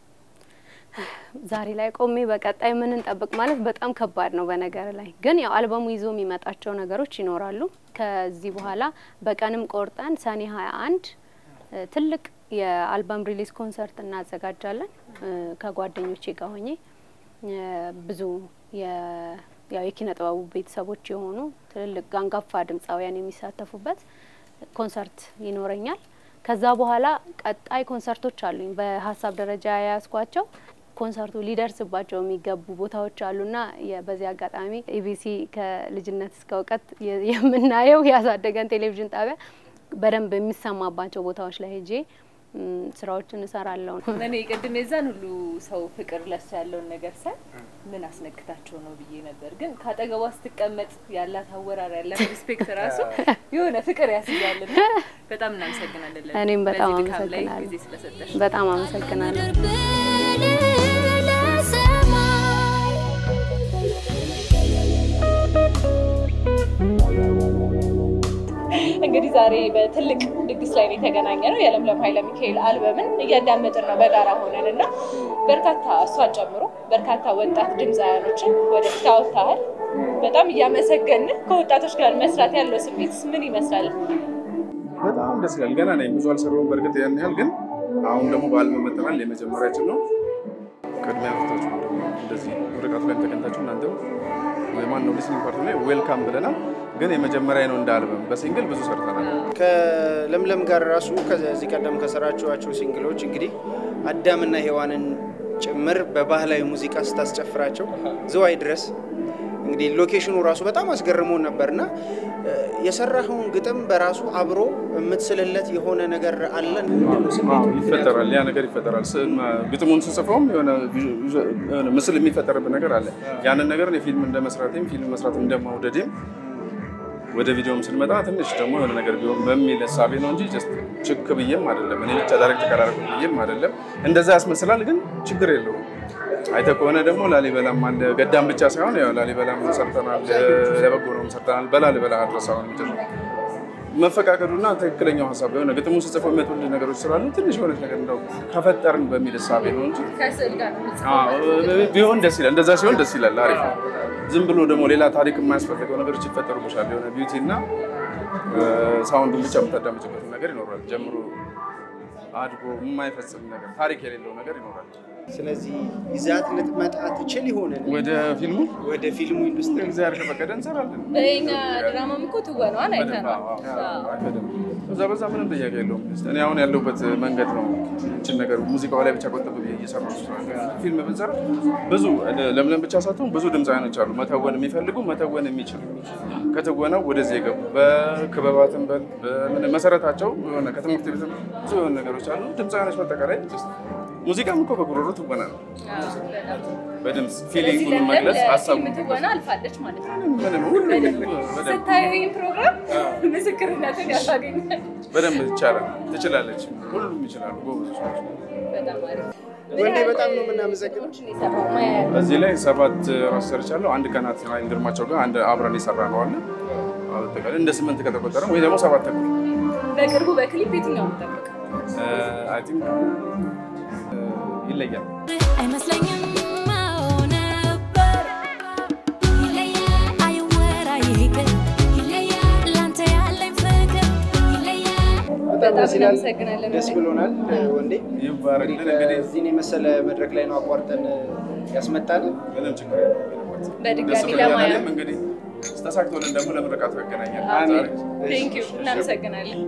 ዛሬ ላይ ቆሜ በቀጣይ ምን እንጠብቅ ማለት በጣም ከባድ ነው። በነገር ላይ ግን ያው አልበሙ ይዞ የሚመጣቸው ነገሮች ይኖራሉ። ከዚህ በኋላ በቀንም ቆርጠን ሰኔ ሀያ አንድ ትልቅ የአልበም ሪሊዝ ኮንሰርት እናዘጋጃለን እ፣ ከጓደኞቼ ጋር ሆኜ እ፣ ብዙ የ- ያው የኪነ ጥበቡ ቤተሰቦች የሆኑ ትልልቅ አንጋፋ ድምፃውያን የሚሳተፉበት ኮንሰርት ይኖረኛል። ከዛ በኋላ ቀጣይ ኮንሰርቶች አሉኝ በሀሳብ ደረጃ የያዝኳቸው ኮንሰርቱ ሊደርስባቸው የሚገቡ ቦታዎች አሉና የ- በዚህ አጋጣሚ ኢቢሲ ከልጅነት እስከ እውቀት የ- የምናየው ያሳደገን ቴሌቪዥን ጣቢያ በደንብ የሚሰማባቸው ቦታዎች ላይ ሄጄ ም፣ ስራዎችን እሰራለሁ። እኔ ቅድም የዛን ሁሉ ሰው ፍቅር ለሱ ያለውን ነገር ሳይ ምን አስነክታቸው ነው ብዬ ነበር። ግን ከአጠገቧ ስትቀመጥ ያላት አወራር ያላት ሪስፔክት ራሱ የሆነ ፍቅር ያስይዛልና በጣም እናመሰግናለን። ለዚህ- እኔም በጣም በዚህ ድካም ላይ አመሰግናለሁ። ጊዜ ስለሰጠሽ በጣም አመሰግናለሁ። እንግዲህ ዛሬ በትልቅ ድግስ ላይ ነው የተገናኘ ነው። የለምለም ኃይለ ሚካኤል አልበምን እያዳመጥን ነው በጋራ ሆነን እና በርካታ እሷን ጨምሮ በርካታ ወጣት ድምፃውያኖችን ወደፊት አወጥተሃል። በጣም እያመሰገን ከወጣቶች ጋር መስራት ያለው ስሜት ምን ይመስላል? በጣም ደስ ይላል። ገና ነኝ፣ ብዙ አልሰራሁም በእርግጥ ያን ያህል ግን አሁን ደግሞ በአልበም መጥተናል። የመጀመሪያችን ነው። ቅድሚያ ፍታችሁ ፓርት ላይ ተገኝታችሁ እናንተም ማን ነው ሊስኒንግ ፓርት ላይ ዌልካም ብለናል። ግን የመጀመሪያ ነው እንደ አልበም በሲንግል ብዙ ሰርተናል። ከለምለም ጋር ራሱ ከዚህ ቀደም ከሰራችኋቸው ሲንግሎች እንግዲህ አዳምና ሔዋንን ጭምር በባህላዊ ሙዚቃ ስታስጨፍራቸው ዝዋይ ድረስ እንግዲህ ሎኬሽኑ ራሱ በጣም አስገርሞን ነበርና የሰራኸውን ግጥም በራሱ አብሮ የምትስልለት የሆነ ነገር አለ። ይፈጠራል፣ ያ ነገር ይፈጠራል። ግጥሙን ስጽፈውም የሆነ ምስል የሚፈጠርበት ነገር አለ። ያንን ነገር ፊልም እንደ መስራቴም ፊልም መስራት እንደማውደዴም ወደ ቪዲዮም ስንመጣ ትንሽ ደግሞ የሆነ ነገር ቢሆን በሚል እሳቤ ነው እንጂ ጀስት ችክ ብዬም አይደለም። እኔ ብቻ ዳይሬክት ቀራረብ ብዬም አይደለም። እንደዛ ያስመስላል፣ ግን ችግር የለውም። አይተህ ከሆነ ደግሞ ላሊበላም አለ። ገዳም ብቻ ሳይሆን ያው ላሊበላም ሰርተናል፣ ለበጎ ነው ሰርተናል። በላሊበላ አድረሳውን ምድር መፈቃቀዱና ትክክለኛው ሀሳብ የሆነ ግጥሙ ስጽፈው የሚመጡልህ ነገሮች ስላሉ ትንሽ የሆነች ነገር እንደው ከፈጠርን በሚል እሳቤ ነው እንጂ ከስዕል ጋር ነው አዎ፣ ቢሆን ደስ ይላል። እንደዛ ሲሆን ደስ ይላል። አሪፍ ነው። ዝም ብሎ ደግሞ ሌላ ታሪክ የማያስፈልገው ነገሮች ይፈጠሩብሻል። የሆነ ቢዩቲ እና ሳውንዱን ብቻ የምታዳምጭበት ነገር ይኖራል። ጀምሮ አድጎ የማይፈጽም ነገር ታሪክ የሌለው ነገር ይኖራል። ስለዚህ ይዛት ልትመጣ ትችል ይሆን ወደ ፊልሙ ወደ ፊልሙ ኢንዱስትሪ እግዚአብሔር ከፈቀደ እንሰራለን። በኛ ድራማም እኮ ትወነዋል አይተነዋል። በዛ በዛ ምንም ጥያቄ የለውም። እኔ አሁን ያለሁበት መንገድ ነው ይችን ነገር ሙዚቃው ላይ ብቻ ቆጠብ ብዬ እየሰራሁ ስለሆነ ፊልም ብንሰራ ብዙ ለምለም ብቻ ሳትሆን ብዙ ድምፃውያኖች አሉ መተወን የሚፈልጉ መተወን የሚችሉ ከትወናው ወደዚህ የገቡ በክበባትም በል በምን መሰረታቸው የሆነ ከትምህርት ቤትም ብዙ የሆነ ነገሮች አሉ። ድምፃውያኖች በአጠቃላይ ሙዚቃም እኮ በጉሮሮ ትወና ነው። በድምፅ ፊሊንጉን መግለጽ ሀሳቡ ፊልም ትወና አልፋለች ማለት ነው። ምንም ሁሉም በደንብ ስታዩ ይህን ፕሮግራም ምስክርነትን ያሳገኛል። በደንብ ይቻላል፣ ትችላለች። ሁሉም ይችላሉ፣ ጎበዞች ናቸው። በጣም አሪፍ ወንዴ በጣም ነው የምናመሰግነው። የሰራው ማያ እዚህ ላይ ሰባት ራሱ ሰርቻለሁ። አንድ ከናት ራይን ግርማቸው ጋር አንድ አብረን የሰራ ነው አለ አጠቃላይ እንደ ስምንት ከተቆጠረ ወይ ደግሞ ሰባት ተኩል በቅርቡ በክሊፕ የትኛው ጠብቅ አይ ቲንክ ይለያል። አይመስለኝም አዎ ነበር ይለያል አይወራ ይቅር ይለያል ላንተ ያለኝ ፍቅር ይለያል በጣም ደስ ይላል። እናመሰግናለን። ደስ ብሎናል ወንዴ። ይባረክልን። እንግዲህ እዚህን የመሰለ መድረክ ላይ ነው አቋርጠን ያስመጣል። ምንም ችግር የለም። በድጋሚ ደስ ብሎኛል። ለማያ እኔም እንግዲህ ተሳክቶልን ደግሞ ለምርቃቱ ያገናኛል። አሜን። ዛሬ ቴንክ ዩ እናመሰግናለን።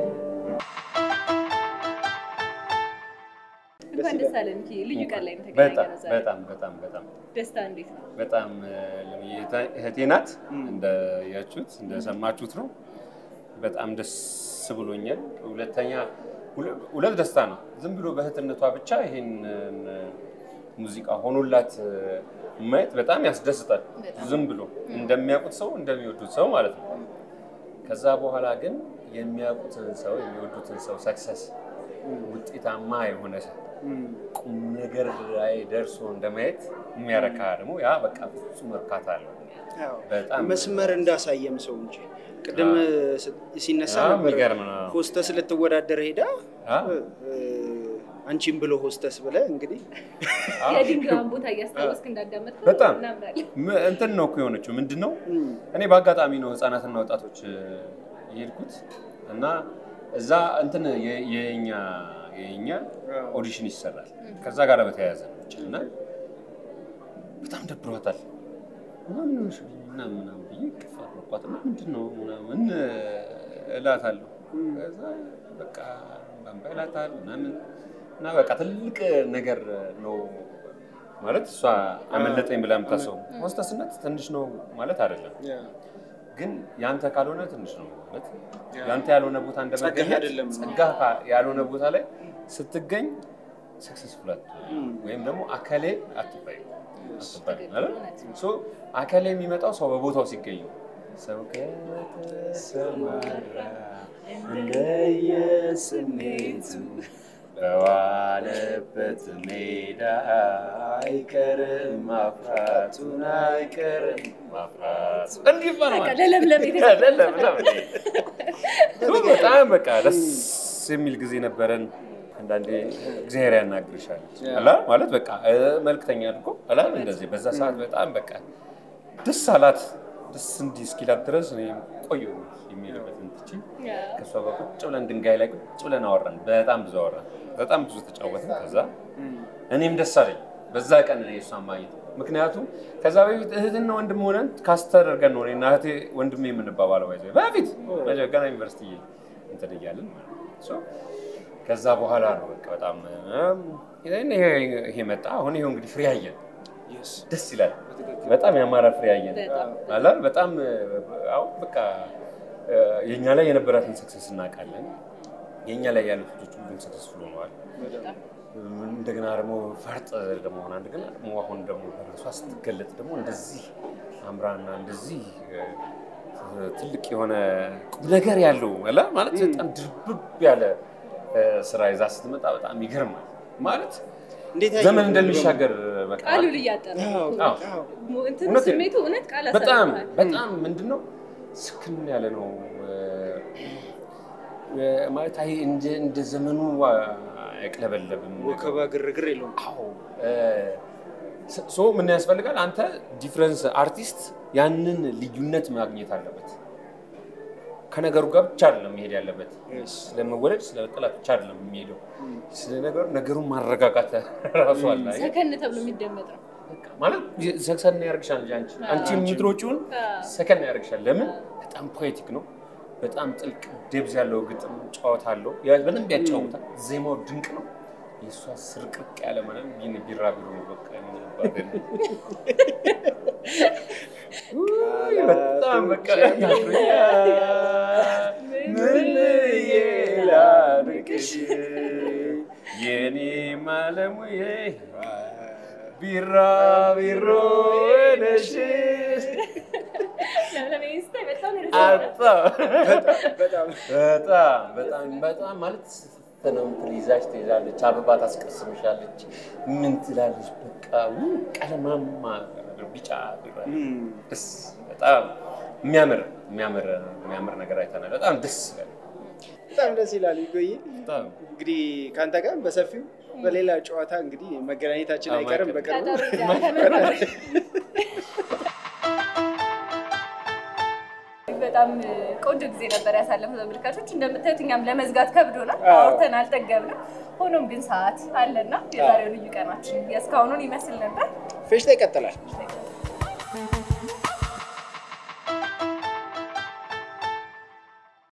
እንኳን ደስ አለን። ኪ ልዩ ቀን ላይ ነው በጣም የተገናኘነው ዛሬ። በጣም በጣም በጣም ደስታ እንዴት ነው? በጣም እህቴ ናት። እንደያችሁት እንደሰማችሁት ነው። በጣም ደስ ብሎኛል። ሁለተኛ ሁለ- ሁለት ደስታ ነው። ዝም ብሎ በእህትነቷ ብቻ ይሄን ሙዚቃ ሆኖላት ማየት በጣም ያስደስታል። ዝም ብሎ እንደሚያውቁት ሰው እንደሚወዱት ሰው ማለት ነው። ከዛ በኋላ ግን የሚያውቁትን ሰው የሚወዱትን ሰው ሰክሰስ ውጤታማ የሆነ ሰው ቁም ነገር ላይ ደርሶ እንደማየት የሚያረካ ደግሞ ያ በቃ ፍጹም እርካታ አለው። በጣም መስመር እንዳሳየም ሰው እንጂ ቅድም ስ- ሲነሳ አዎ፣ ነበር የሚገርም ነው። ሆስተስ ልትወዳደር ሄዳ አዎ። አንቺም ብሎ ሆስተስ ብለ እንግዲህ የድንጋዩን ቦታ እያስታወስክ እንዳዳመጥከው በጣም እናምናለን። ም- እንትን ነው እኮ የሆነችው። ምንድን ነው እኔ በአጋጣሚ ነው ህፃናትና ወጣቶች እ፣ የሄድኩት እና እዛ እንትን የ- የኛ የኛ ኦዲሽን ይሰራል ከዛ ጋር በተያያዘ ነው ብቻ እና በጣም ደብሯታል ምናምን ሆንሽ ምናምን ምናምን ብዬ ቅፍ አድርጓት እና ምንድን ነው ምናምን እላታለሁ። ከዛ በቃ ባምባ ይላታል ምናምን እና በቃ ትልቅ ነገር ነው ማለት እሷ አመለጠኝ ብላ የምታስበው ሆስተስነት ትንሽ ነው ማለት አይደለም። ግን ያንተ ካልሆነ ትንሽ ነው ማለት ያንተ ያልሆነ ቦታ እንደመገኘት አይደለም። ጸጋህ ካ- ያልሆነ ቦታ ላይ ስትገኝ ሰክሰስፉል ወይም ደግሞ አከሌ አትባይ አትባይ አይደል? ሶ አከሌ የሚመጣው ሰው በቦታው ሲገኝ ነው። ሰው ከተሰማራ እንደየስሜቱ በዋለበት ሜዳ አይቀርም ማፍራቱን አይቀርም ማፍራቱ እንዲህ ይባላል። በቃ ለለምለም የተሰጠ ለለምለም ሶ በጣም በቃ ደስ የሚል ጊዜ ነበረን። አንዳንዴ እግዚአብሔር ያናግርሻል አላ ማለት በቃ እ፣ መልክተኛ አድርጎ አላ እንደዚህ በዛ ሰዓት በጣም በቃ ደስ አላት። ደስ እንዲህ እስኪላት ድረስ እኔ ቆየሁ የሚልበትን ትቼ ከእሷ ጋር ቁጭ ብለን ድንጋይ ላይ ቁጭ ብለን አወራን። በጣም ብዙ አወራን። በጣም ብዙ ተጫወትን። ከዛ እኔም ደስ አለኝ በዛ ቀን ነው የእሷን ማግኘት። ምክንያቱም ከዛ በፊት እህትና ወንድም ሆነን ካስት ተደርገን ነው እኔና እህቴ ወንድሜ የምንባባለው ባይዘ በፊት መጀ- ገና ዩኒቨርሲቲ እንትን እያለን ማለት ነው። ሶ ከዛ በኋላ ነው በቃ በጣም እም፣ ይሄ ይሄ መጣ። አሁን ይሄው እንግዲህ ፍሬ አየን። ደስ ይላል። በጣም ያማረ ፍሬ አየን አላ በጣም አሁን በቃ እ፣ የእኛ ላይ የነበራትን ሰክሰስ እናውቃለን። የእኛ ላይ ያሉት ልጆች ሁሉም ሰክሰስፉል ሆነዋል። እንደገና ደግሞ ፈርጥ ደግሞ ሆና እንደገና ደግሞ አሁን ደግሞ በራሷ ስትገለጥ ደግሞ እንደዚህ አምራና እንደዚህ እ፣ ትልቅ የሆነ ቁም ነገር ያለው አላ ማለት በጣም ድርብብ ያለ እ፣ ስራ ይዛ ስትመጣ በጣም ይገርማል። ማለት እንዴት ዘመን እንደሚሻገር በቃ ቃሉን እያጠረ አዎ። እንትን እውነት ነው። ስሜቱ እውነት ቃል በጣም አሳልፏል። በጣም ምንድን ነው ስክን ያለ ነው እ፣ እ፣ ማለት አይ እንደ እንደ ዘመኑ አይቅለበለብም። ወከባ ግርግር የለውም። አዎ እ፣ ስ- ሶ ምን ያስፈልጋል? አንተ ዲፍረንስ አርቲስት ያንን ልዩነት ማግኘት አለበት። ከነገሩ ጋር ብቻ አይደለም መሄድ ያለበት። ስለመወለድ ስለመጠላት ብቻ አይደለም የሚሄደው። ስለ ነገሩ ነገሩን ማረጋጋት ራሱ አለ። አየህ? ሰከን ተብሎ የሚደመጥ ነው። ማለት ሰከን ያደርግሻል እንጂ አንቺ አንቺ የምትሮጪውን ሰከን ያደርግሻል። ለምን? በጣም ፖኤቲክ ነው። በጣም ጥልቅ ደብዝ ያለው ግጥም ጨዋታ አለው። ያ በደንብ ያጫውታል። ዜማው ድንቅ ነው። የእሷ ስርቅርቅ ያለ ማለት ቢን ቢራቢሮ ነው። በቃ ምን አባቴ ነው። ውይ፣ በጣም በቃ ምን ብዬ ላድርግሽ የኔ ማለሙዬ ቢራቢሮ ነሽ ለምለም ይሄን ስታይ በጣም ነው በጣም በጣም በጣም በጣም ማለት ነው ትይዛሽ ትይዛለች፣ አበባ ታስቀስምሻለች፣ ምን ትላለች። በቃ ውይ ቀለማማ ነገር ቢጫ ቢራ ደስ በጣም የሚያምር የሚያምር የሚያምር ነገር አይተናል። በጣም ደስ ይላል። በጣም ደስ ይላል። ይቆይ በጣም እንግዲህ ከአንተ ጋር በሰፊው በሌላ ጨዋታ እንግዲህ መገናኘታችን አዎ፣ አይቀርም ማይቀርም። በቅርቡ። በጣም ቆንጆ ጊዜ ነበር ያሳለፈው ተመልካቾች። እንደምታዩት እኛም ለመዝጋት ከብዶናል፣ አዎ። አውርተን አልጠገብንም። ሆኖም ግን ሰዓት አለና የዛሬው ልዩ ቀናችን የእስካሁኑን ይመስል ነበር። ፌሽታ ይቀጥላል።